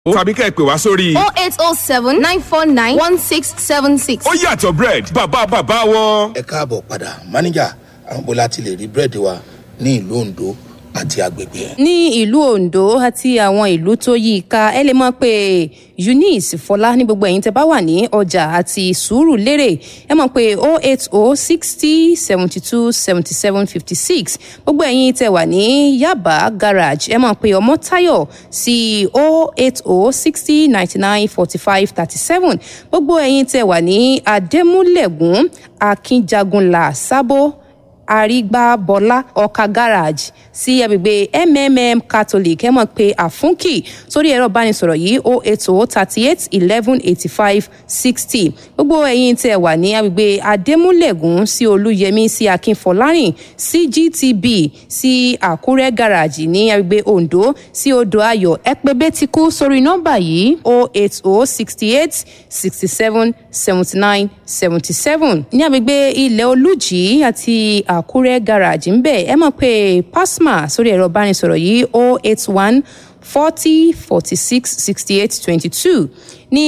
tàbí ká ẹ pè wá sórí. oh eight oh seven nine four nine one six seven six. ó yàtọ̀ bread bàbá bàbá wọn. ẹ káàbọ̀ padà máníjà àwọn bó láti lè rí búrẹ́dì wa ní ìlú ondo àti agbègbè ẹ̀. ní ìlú ondo àti àwọn ìlú tó yí i ká ẹ lè mọ̀ pé eunice fọlá ní gbogbo ẹ̀yin tẹ́ bá wà ní ọjà àti sùúrù lérè ẹ mọ̀ pé oh eight oh sixty seventy two seventy seven fifty six gbogbo ẹ̀yin tẹ́ wà ní yaba garage ẹ mọ̀ pé ọmọtayọ sí oh eight oh sixty ninety nine forty five thirty seven gbogbo ẹ̀yin tẹ́ wà ní adémúlẹ̀gùn akínjagunlá sábó àrígbábọlá ọkà garage sí agbègbè mmm catholic ẹ mọ̀ pé àfúnkì sórí ẹ̀rọ ìbánisọ̀rọ̀ yìí o eight o thirty eight eleven eighty five sixty gbogbo ẹ̀yin tẹ̀ wà ní agbègbè adémúlẹ̀gùn sí olúyẹmí sí akínfọlárìn sí gtb sí àkúrẹ́ garage ní agbègbè ondo sí odò ayọ̀ ẹ pé bẹ́tíkú sórí nọ́mbà yìí o eight o sixty eight sixty seven seventy nine seventy seven ní agbègbè ilẹ̀ olùjì àti àkúrẹ́ garage ń bẹ̀ ẹ mọ̀ pé pasma sórí ẹ̀rọ ìbánisọ̀rọ̀ yìí o eight one forty forty six sixty eight twenty two ní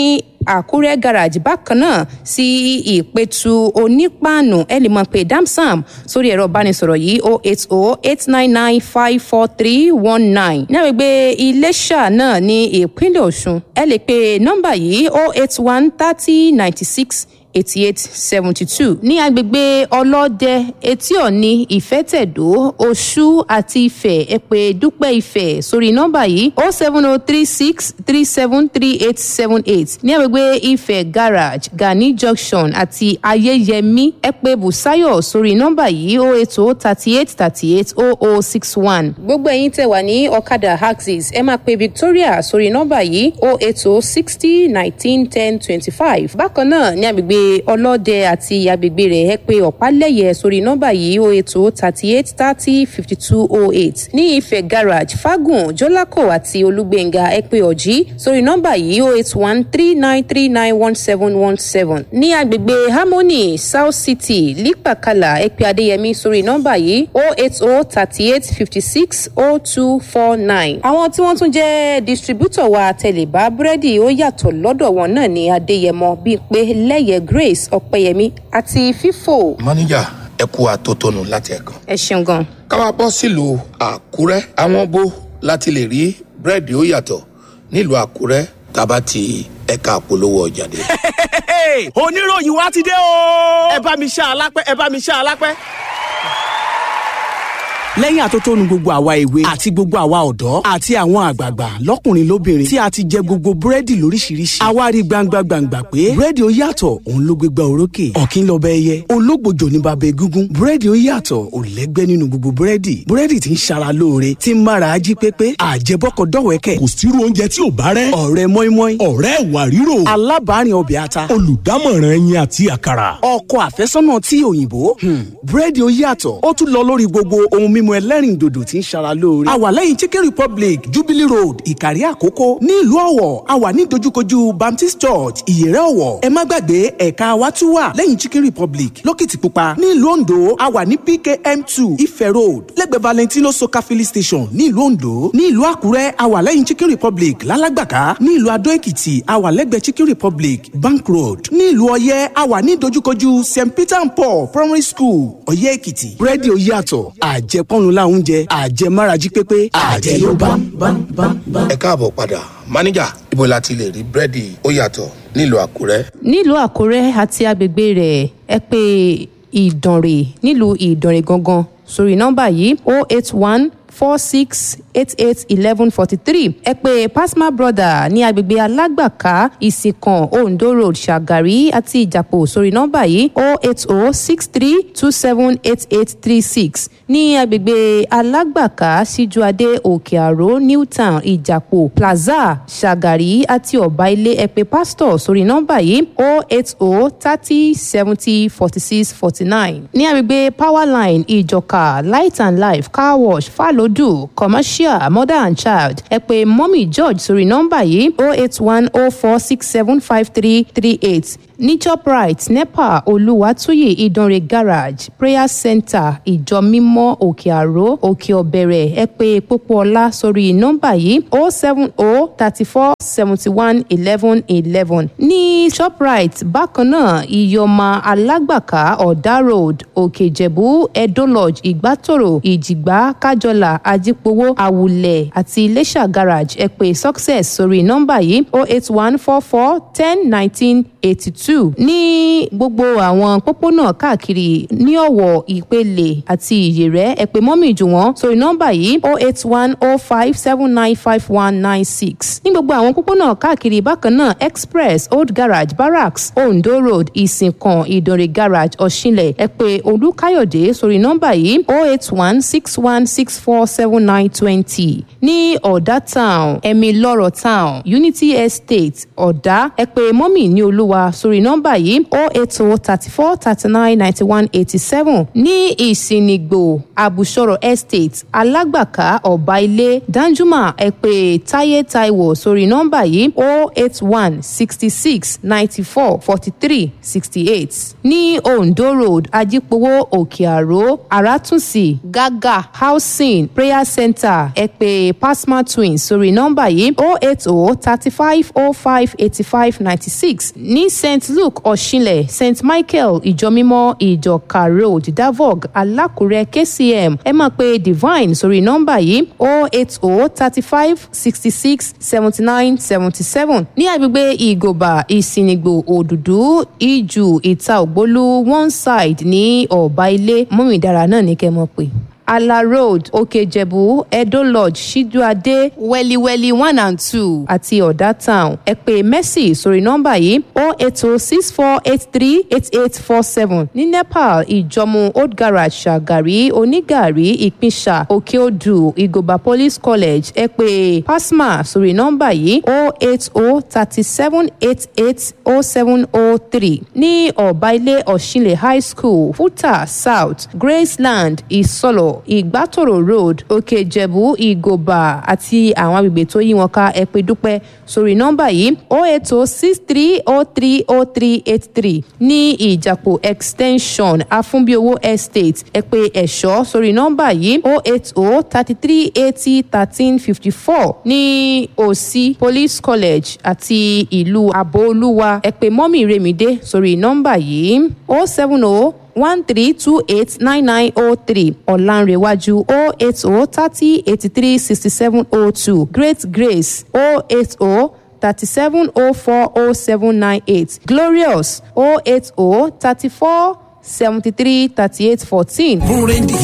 àkúrẹ́ garage bákan náà sí ìpẹ̀tù onípàànù ẹ lè mọ̀ pé damsam sórí ẹ̀rọ ìbánisọ̀rọ̀ yìí o eight o eight nine nine five four three one nine ní àgbègbè iléṣà náà ní ìpínlẹ̀ ọ̀ṣun ẹ lè pe nọ́mbà yìí o eight one thirty ninety six eighty eight seventy two ní agbègbè ọlọ́dẹ etí ọ̀ni ìfẹ́tẹ̀dó oṣù àti ifẹ̀ ẹ̀pẹ́ dúpẹ́ ifẹ̀ sórí nọ́mbà yìí o seven o three six three seven three eight seven eight ní agbègbè ifẹ̀ garage gani junction àti ayẹyẹmí ẹ̀pẹ́ busayo sórí nọ́mbà yìí o eight o thirty eight thirty eight o o six one. gbogbo ẹ̀yin tẹ̀ wá ní ọ̀kadà axis ẹ máa pe victoria sórí nọ́mbà yìí o eight o sixty nineteen ten twenty five bákan náà ní agbègbè ọlọ́dẹ àti agbègbè rẹ̀ ẹ pé ọ̀pálẹ̀yẹ sórí nọ́mbà yìí o ètò thirty eight thirty fifty two oh eight ní ìfẹ́ garage fagun jọlákò àti olúgbẹ̀ngà ẹ pé ọ̀jí sórí nọ́mbà yìí o eight one three nine three nine one seven one seven ní agbègbè harmony south city lípàkàlà ẹ pé adéyẹmí sórí nọ́mbà yìí o eight oh thirty eight fifty six oh two four nine àwọn tí wọ́n tún jẹ́ distributor wa tẹ̀lébá búrẹ́dì ó yàtọ̀ lọ́dọ̀ wọn náà ní adéyẹmọ bíi pé lẹ́yẹ grace ọ̀pẹ̀yẹmí àti fífò. máníjà ẹ kú àtótónu láti ẹ̀kan. ẹ ṣeun gan. káwá bọ́ sílùú àkúrẹ́ àwọn bó láti lè rí búrẹ́dì ó yàtọ̀ nílùú àkúrẹ́ tábà ti ẹ̀ka àpolówó ọjà dé. oníròyìn wa ti dé o. ẹ bá mi ṣá alápẹ́ ẹ bá mi ṣá alápẹ́ lẹ́yìn àtótónu gbogbo àwa èwe àti gbogbo àwa ọ̀dọ́ àti àwọn àgbààgbà lọ́kùnrin lóbìnrin tí a ti jẹ gbogbo búrẹ́dì lóríṣiríṣi àwa rí gbangba gbangba pé búrẹ́dì ó yàtọ̀ òun ló gbégbá orókè ọ̀kín lọ́bẹ̀ ẹyẹ ológbòjò ní bàbá egúngún búrẹ́dì ó yàtọ̀ ò lẹ́gbẹ́ nínú gbogbo búrẹ́dì búrẹ́dì tí ń ṣara lóore tí ń mára ají pépé àjẹbọ́kọ̀ dọ̀wẹ́kẹ̀ kò sírú oúnjẹ tí ò bá rẹ́ ọ̀rẹ́ mọ́ínmọ́ín ọ̀rẹ́ ìwà ríro alábàárìn ọbẹ̀ ata olùdámọ̀ràn ẹyin àti àkàrà ọkọ àfẹ́sọ́nà tí òyìnbó búrẹ́dì ó yàtọ̀ ó tún lọ lórí gbogbo ohun mímu ẹlẹ́rìn dòdò tí ń ṣara lóore. a wà lẹ́yìn chicken republic jubilee road ìkàrí àkókò ní ìlú ọ̀wọ̀ a wà ní dojúkojú baptist church ìyẹ̀rẹ̀ ọ̀wọ̀ ẹ má gbàgbé ẹ̀ka wa tún wà lẹ́yìn chicken republic lókìtìpupa ní ìlú ondo a wà ní pkm two ife road lẹ́gbẹ̀ẹ́ valentino soka filling station ní ìlú ondo ní ìlú àkúrẹ́ a wà lẹ́yìn chicken republic lálágbàká ní ìlú adó èkìtì a wà lẹ́gbẹ̀ẹ́ chicken republic bank road ní ìlú ọyẹ́ a wà ní dojúkojú st peter and paul primary school ọyẹ́ èkìtì búrẹ́dì ó yàtọ̀ àjẹpọ́nu láwùjẹ oúnjẹ àjẹmárají pépé àjẹ ló bá bá bá bá. ẹ káàbọ̀ padà máníjà ibo la ti lè rí búrẹ́dì ó yàtọ̀ nílùú àkúrẹ́. nílùú àkúrẹ́ àti agbègbè rẹ̀ ẹ pé ìdànrè nílùú ìdànrè gangan sórí nọ́mbà yìí o eight one four six eight eight eleven forty three ẹ pé pasma brother ní agbègbè alágbàká ìsìnkàn ondo road ṣàgàrí àti ìjàpọ̀ sórí nọ́mbà yìí o eight o six three two seven eight eight three six ní agbègbè alágbàká síjúadé òkè àró newtown ìjàpọ̀ plaza ṣàgàrí àti ọ̀bá ilé ẹ pé pastor sórí nọ́mbà yìí o eight o thirty seventy forty six forty nine ní agbègbè powerline ìjọka light and life car wash fàlódù commercial social mother and child ẹ pé mọ́mì george sórí nọ́mbà yìí oh eight one oh four six seven five three three eight ní shoprite nepa olùwàtúyè ìdánrẹ garage prayer center ìjọ mímọ́ òkè àró òkè ọ̀bẹ̀rẹ̀ ẹ pé pópóọlá sórí nọ́mbà yìí oh seven oh thirty four seventy one eleven eleven ní shoprite bákan náà ìyọ̀mà alágbàká ọ̀dà road òkè ìjẹ̀bú edo lodge ìgbàtòrò ìjìgbá kájọlà ajípowó àwùlẹ̀ àti iléṣà garage ẹ pé success sórí nọ́mbà yìí oh eight one four four ten nineteen eighty two ní gbogbo àwọn pópónà káàkiri ní ọ̀wọ̀ ìpele àti ìyèrẹ́ ẹ pé mọ́mì jù wọ́n sórí nọ́mbà yìí oh eight one oh five seven nine five one nine six ní gbogbo àwọn pópónà káàkiri bákan náà express old garage barracks ondo road ìsìnkàn ìdòrè garage ọ̀ṣinlẹ̀ ẹ pé olúkáyọ̀dé sórí nọ́mbà yìí oh eight one six one six four seven nine twenty ní ọ̀dà town ẹ̀mí lọ́rọ̀ town unity estate ọ̀dà ẹ pé mọ́mì ní olúwa sórí nọ́mbà yìí oh eight oh thirty four thirty nine ninety one eighty seven ní ìsìnìgbò àbùsọ̀rọ̀ estate alágbàká ọ̀bá ilé danjuma ẹ pé táyé táíwò sórí nọ́mbà yìí oh eight one sixty six ninety four forty three sixty eight ní ondo road ajípowó òkè àró àràtúnṣì gágà housing prayer center ẹ pé pasma twins sórí nọ́mbà yìí oh eight oh thirty five oh five eighty five ninety six ní st luke ọ̀ṣinlẹ̀ st michael ìjọmímọ́ ìjọka road davog alákùrẹ́ kcm ẹ máa pe divine sórí nọ́mbà yìí oh eight oh thirty five sixty six seventy nine seventy seven ní agbègbè ìgòbà ìsìnìgbò òdùdú ìjù ìta ògbólú one side ní ọ̀bá ilé mọ́mìdára náà ní kẹ́ mọ̀ pé ala road òkèjẹ̀bú edo lodge ṣíjúadé wẹ́líwẹ́lí one and two àti ọ̀dà town ẹ pé mercy sórí nọ́mbà yìí oh eight oh six four eight three eight eight four seven ní nepal ìjọmú old garage ṣàgàrí onígàrí ìpínṣà òkèodù ìgòbà police college ẹ pé pasma sórí nọ́mbà yìí oh eight oh thirty seven eight eight oh seven oh three ní ọ̀bá ilé ọ̀ṣinlẹ̀ high school futa south graceland ìsọlọ̀ ìgbàtòrò road òkè ìjẹ̀bú ìgòbà àti àwọn agbègbè tó yí wọn ká ẹ pé dúpẹ́ sórí nọ́mbà yìí o eight o six three o three o three eight three ní ìjàpò extension afúnbíowó estate ẹ pé ẹ̀ṣọ́ sórí nọ́mbà yìí o eight o thirty three eighty thirteen fifty four ní òsì police college àti ìlú àbóolúwa ẹ pé mọ́mì remide sórí nọ́mbà yìí o seven o one three two eight nine nine oh three ọ̀lànrẹ̀wájú oh eight oh thirty eighty three sixty seven oh two great grace oh eight oh thirty seven oh four oh seven nine eight glorious oh eight oh thirty four seventy three thirty eight fourteen. Búrẹ́dì